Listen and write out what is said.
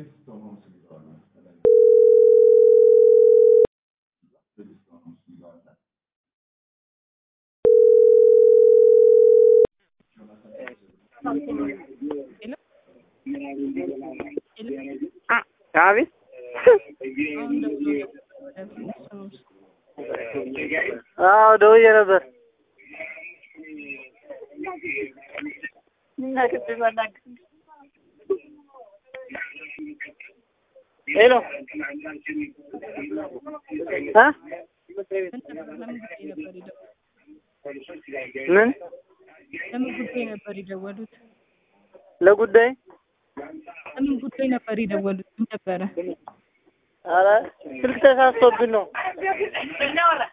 አቤት አዎ ደውዬ ነበር። ሄሎ እ ምን ለምን ጉዳይ ነበር የደወሉት? ለጉዳይ ለምን ጉዳይ ነበር የደወሉት? ምን ነበረ? ኧረ ስልክ ተሳስቶብን ነው።